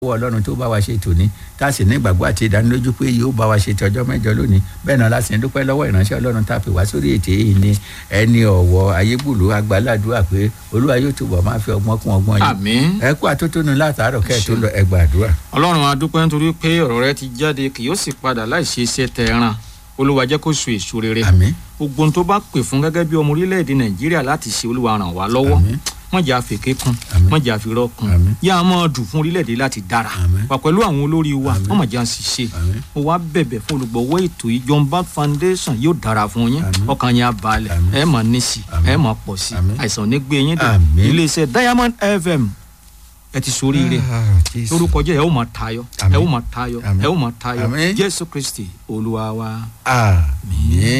owó ọlọ́run tó bá wa ṣe tòní tá a sì ní ìgbàgbọ́ àti ìdánilójú pé yóò bá wa ṣe tọjọ́ mẹ́jọ lónìí bẹ́ẹ̀ náà láti ń dúpẹ́ lọ́wọ́ ìránṣẹ́ ọlọ́run tá a pè wá sórí ètè yìí ni ẹni ọ̀wọ́ ayégbùlù agbáládùá pé olúwa yóò túbọ̀ máa fi ọgbọ́n kún ọgbọ́n yìí àmín ẹ kú àtótónu látàárọ̀ kẹ́ ẹ̀ tó lọ ẹgbà àdúrà. ọlọ́run a dúpẹ́ nítorí pé ọ̀rọ̀ rẹ ti jáde kì yóò sì padà láì ṣe iṣẹ́ tẹ ẹran olúwa jẹ́ kó so èso rere àmín gbogbo ohun tó bá pè fún gẹ́gẹ́ bí ọmọ orílẹ̀-èdè nàìjíríà láti ṣe olúwa ràn wá lọ́wọ́ àmín wọ́n jà fèké kun Àmín. wọ́n jà fìrọ́ kun Àmín. yá a máa dùn fún orílẹ̀-èdè láti dára Àmín. wà pẹ̀lú àwọn olórí wa Àmín. wọ́n mà jà ń ṣiṣẹ́ àmín mo wá bẹ̀bẹ̀ fún olùgbọ̀wọ́ ètò yìí John Baptist Foundation yóò dára fún yín Àmín. ọkàn yín á balẹ̀ Àmín. ẹ máa ní sí Àmín. ẹ máa pọ̀ sí Àmín. àìsàn ò ní gbé yín dé Àmín. iléeṣẹ́ Diamond FM ẹ ti soríire Ah, Jésù. lórúkọ jẹ́ ẹ ó máa tayọ Àmín. ẹ ó máa tayọ Àmín. ẹ ó máa tayọ Àmín. Jésù Kristi Olúwa wa. àmín